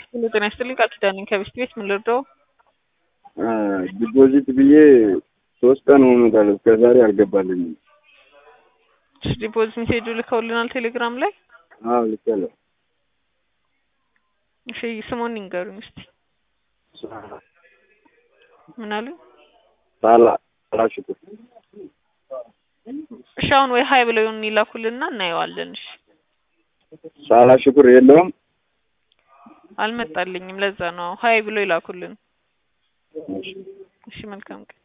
ሁሉ ጤና ይስጥልኝ። ቃል ኪዳን ነኝ ከቤስት ቤት ምን ልርዳው? ዲፖዚት ብዬ ሶስት ቀን ሆኖታል። እስከ ዛሬ አልገባልኝም። ዲፖዚት ሜሴጁ ልከውልናል ቴሌግራም ላይ። አዎ ልኬያለሁ። እሺ ስሙን ይንገሩኝ እስቲ። ምን አሉ? ሳላ ሳላ ሽኩር እሺ አሁን ወይ ሀይ ብለው ይሁን ይላኩልና እናየዋለን። እሺ ሳላ ሽኩር የለውም። አልመጣልኝም። ለዛ ነው ሀይ ብለው ይላኩልን። እሺ። እሺ መልካም ቀን